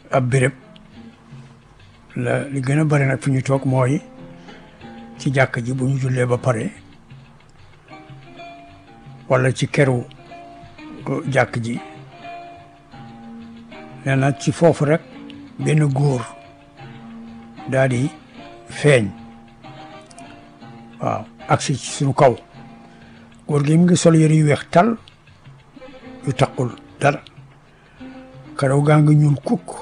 ab béréb la li gën a bari nag fi ñu toog mooy ci jàkk ji bu ñu jullee ba pare wala ci keru jàkk ji nee na ci foofu rek benn góor daal di feeñ waaw agsi ci suñu kaw góor gi mu ngi sol yëre yu weex tal yu taqul dara karaw gaa ngi ñuul kukk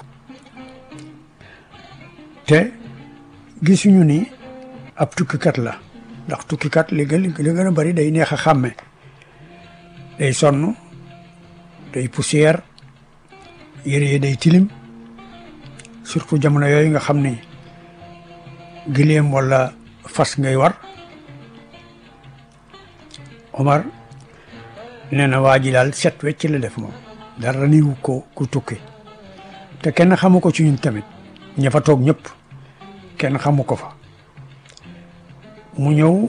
te gisuñu ni ab tukkikat la ndax tukkikat li gën li gën a bari day neex a xàmme day sonn day poussière yére yi day tilim surtout jamono yooyu nga xam ni gileem wala fas ngay war Omar nee na waa ji daal set wecc la def moom dara niwu ko ku tukki te kenn xamu ko ci ñun tamit ña fa toog ñëpp kenn xamu ko fa mu ñëw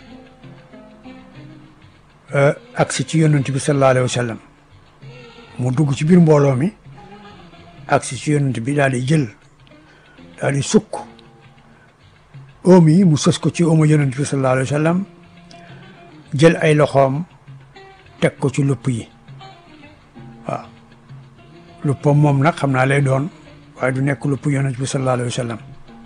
agsi ci yonent bi sallallahu alayhi wa sallam mu dugg ci biir mbooloo mi agsi ci yonent bi daal di jël daal di sukk oom yi mu sës ko ci oomu yonent bi sallallahu alayhi wa sallam jël ay loxoom teg ko ci lupp yi waaw luppam moom nag xam naa lay doon waaye du nekk lupp yonent bi sallallahu alayhi wa sallam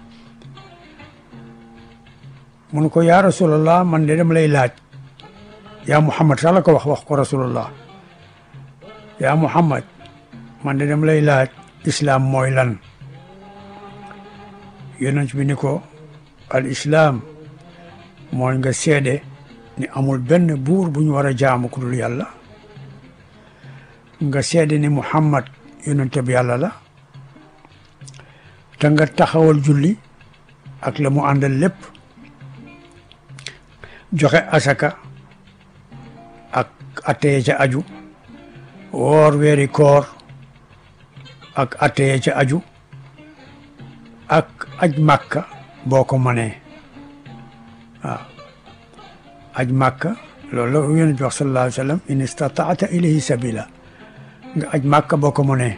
mun ko yaa rasulallah man de dama lay laaj yaa muhammad sax la ko wax wax ko rasulallah yaa muhammad man de dama lay laaj islaam mooy lan yonent bi ni ko al islaam mooy nga seede ni amul benn buur bu ñu war a jaamu ku dul yàlla nga seede ni muhammad yonent bi yàlla la te nga taxawal julli ak la mu àndal lépp joxe asaka ak atteye ca aju woor weeri koor ak atteye ca aju ak aj màkka boo ko mënee waaw aj màkka loolu la yonent bi wax sallallahu alayhi wa sallam in istataata ilayhi sabila nga aj màkka boo ko mënee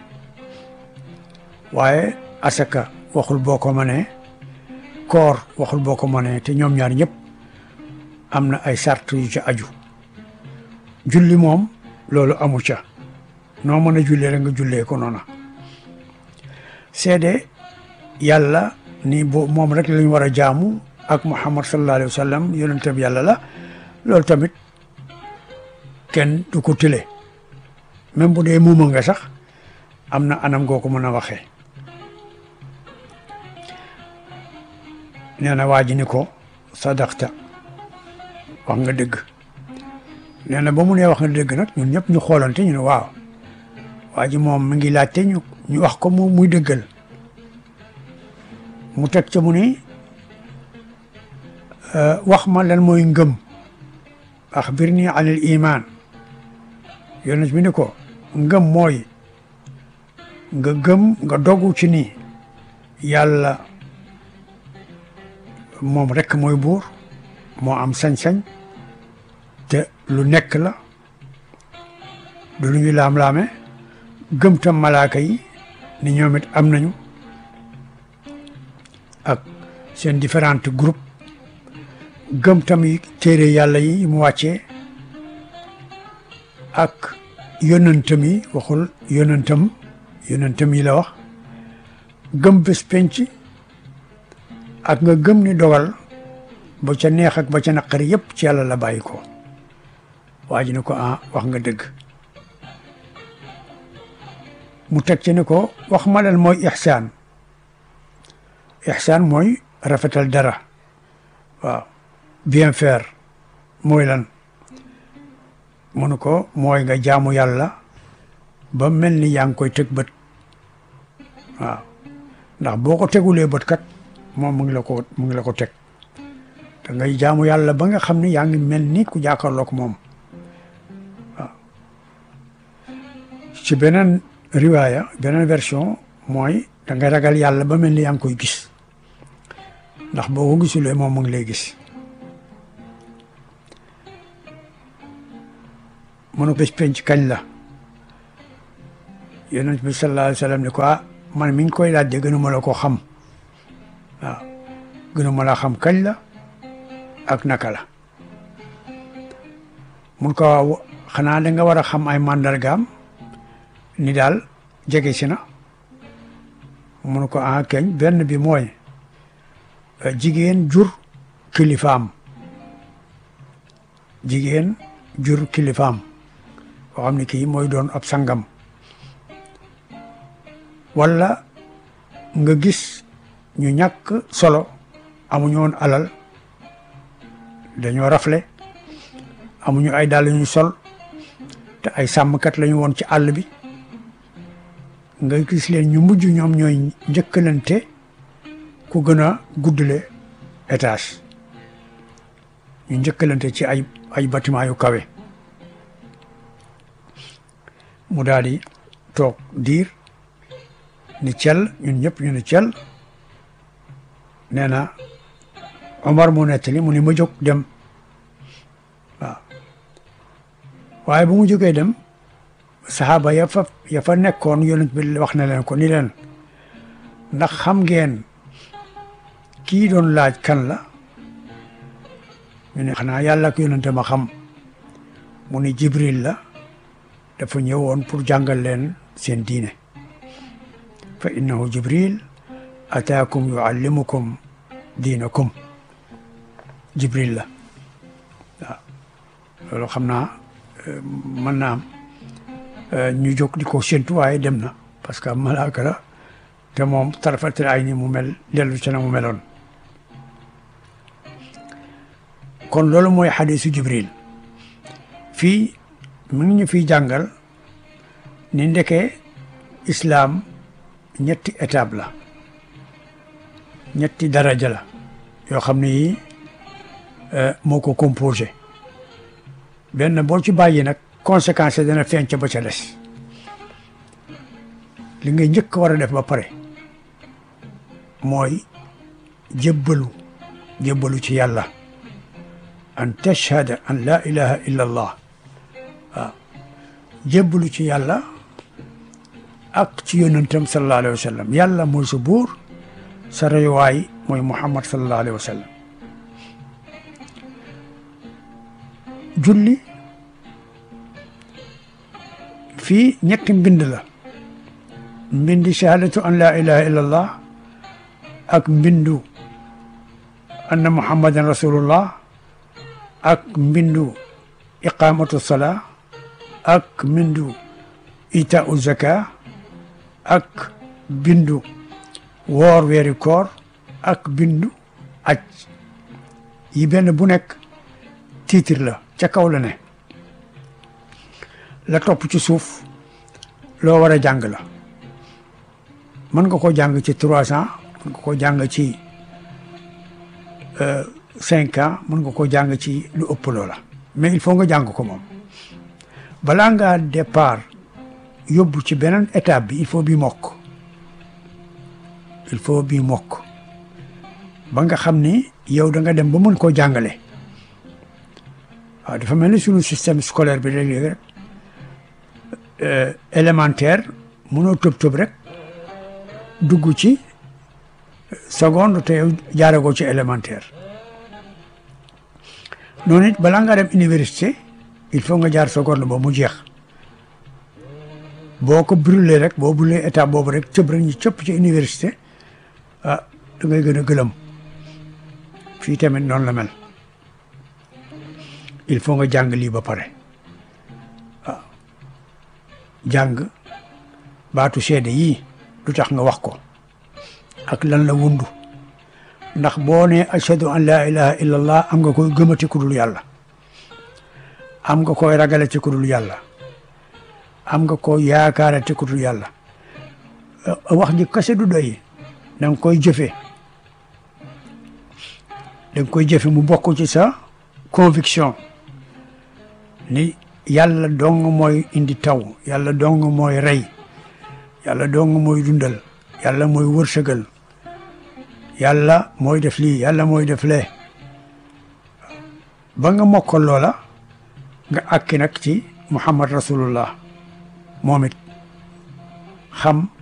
waaye asaka waxul boo ko mënee koor waxul boo ko mënee te ñoom ñaar ñëpp am na ay sart yu ca aju julli moom loolu amu ca noo mën a jullee rek nga jullee ko noona seede yàlla ni bo moom rek lañ war a jaamu ak muhammad sallallahu alayhi wa sallam yonentam yàlla la loolu tamit kenn du ko tile même bu dee muuma nga sax am na anam goo ko mën a waxee nee na waa ji ni ko sadaqta wax nga dëgg nee na ba mu nee wax nga dëgg nag ñun ñëpp ñu xoolante ñu ne waaw waa ji moom mi ngi laajte ñu ñu wax ko mu muy dëggal mu teg ca mu ni wax ma lan mooy ngëm axbirni an il iman yonent bi ni ko ngëm mooy nga gëm nga dogu ci ni yàlla moom rekk mooy buur moo am sañ-sañ te lu nekk la du lu ñu laam-laame gëm tam malaaka yi ni ñoom it am nañu ak seen différentes groupes gëm tam yi téere yàlla yi mu wàccee ak yonentam yi waxul yonentam yonentam yi la wax gëm bés penc ak nga gëm ni dogal ba ca neex ak ba ca naqari yëpp ci yàlla la bàyyi ko waa ji ne ko ah wax nga dëgg mu teg ci ne ko wax ma lan mooy ixsaan ixsaan mooy rafetal dara waaw bien faire mooy lan mu ne ko mooy nga jaamu yàlla ba mel ni yaa ngi koy teg bët waaw ndax boo ko tegulee bët kat moom mu ngi la ko mu ngi la ko teg te ngay jaamu yàlla ba nga xam ne yaa ngi mel ni ku jàkkaarloog moom waaw ci beneen riwaaya beneen version mooy da ngay ragal yàlla ba mel ni yaa ngi koy gis ndax boo ko gisulee moom mu ngi lay gis mënu bés penc kañ la yonent bi sallallahu alayhi wa sallam ni ko ah man mi ngi koy laaj de gënuma la ko xam waaw gënuma la xam kañ la ak naka la mun ko waaw xanaa da nga war a xam ay màndargaam ni daal jege si na mun ko ah keñ benn bi mooy jigéen jur kilifaam jigéen jur kilifaam boo xam ne kii mooy doon ab sangam walla nga gis ñu ñàkk solo amuñu woon alal dañoo rafle amuñu ay dàll ñu sol te ay sàmmkat lañu woon ci àll bi nga gis leen ñu mujj ñoom ñooy njëkkalante ku gën a guddale étage ñu njëkkalante ci ay ay bâtiment yu kawe mu daal di toog diir ni cel ñun ñëpp ñu ni cel nee na Omar mu nettali mu ni ma jóg dem waaw waaye bu mu jógee dem saxaaba ya fa ya fa nekkoon yonent bi wax na leen ko ni leen ndax xam ngeen kii doon laaj kan la ñu ne xanaa yàlla ak yonente ma xam mu ni Jibril la dafa ñëwoon pour jàngal leen seen diine fa innahu Jibril ataakum yuallimukum diinakum Jibril la waaw loolu xam naa mën naa am ñu jóg di ko séntu waaye dem na parce que malaaka la te moom tarafatil ay ni mu mel dellu ci na mu meloon kon loolu mooy xadisu jibril fii mu ngi ñu fiy jàngal ni ndeke islaam ñetti étape la ñetti daraja la yoo xam ne yi moo ko composé benn boo ci bàyyi nag conséquence dana feeñ ca ba ca des li ngay njëkk war a def ba pare mooy jébbalu jébbalu ci yàlla an tashhada an la ilaha illa allah waaw jébbalu ci yàlla ak ci yonentam sallallahu alayhi wa sallam yàlla mooy sa buur sa royuwaay mooy muhammad sallallahu alayhi wa sallam julli fii ñetti mbind la mbindi shahadatu an la ilaha illa allah ak mbindu anna muhammadan rasulullah ak mbindu iqamatu salaa ak mbindu itaau zaka ak bindu woor weeri koor ak bindu aj yi benn bu nekk titre la ca kaw la ne la topp ci suuf loo war a jàng la mën nga ko jàng ci trois ans mën nga ko jàng ci cinq ans mën nga ko jàng ci lu ëpp loola mais il faut nga jàng ko moom balaa ngaa départ yóbbu ci beneen étape bi il faut bi mokk il faut bi mokk ba nga xam ni yow da nga dem ba mën koo jàngale waaw dafa mel ni suñu système scolaire bi léeg-léeg rek élémentaire mënoo tëb tëb rek dugg ci seconde te yow jaaragoo ci élémentaire noonu it balaa nga dem université il faut nga jaar seconde ba mu jeex boo ko brûlé rek boo brûlé étape boobu rek cëb rek ñu cëpp ci université ah da ngay gën a gëlëm fii tamit noonu la mel il faut nga jàng lii ba pare waaw jàng baatu seede yii du tax nga wax ko ak lan la wundu ndax boo ne ashhadu an laa ilaha illa allah am nga koy gëmati ku dul yàlla am nga koy ragale ci ku dul yàlla am nga koy yaakaare ci ku dul yàlla wax ji kase du doy da nga koy jëfe da nga koy jëfe mu bokk ci sa conviction ni yàlla dong mooy indi taw yàlla dong mooy rey yàlla dong mooy dundal yàlla mooy wërsëgal yàlla mooy def lii yàlla mooy def lee ba nga mokkal loola nga àkki nag ci muhammad rasulullah moom it xam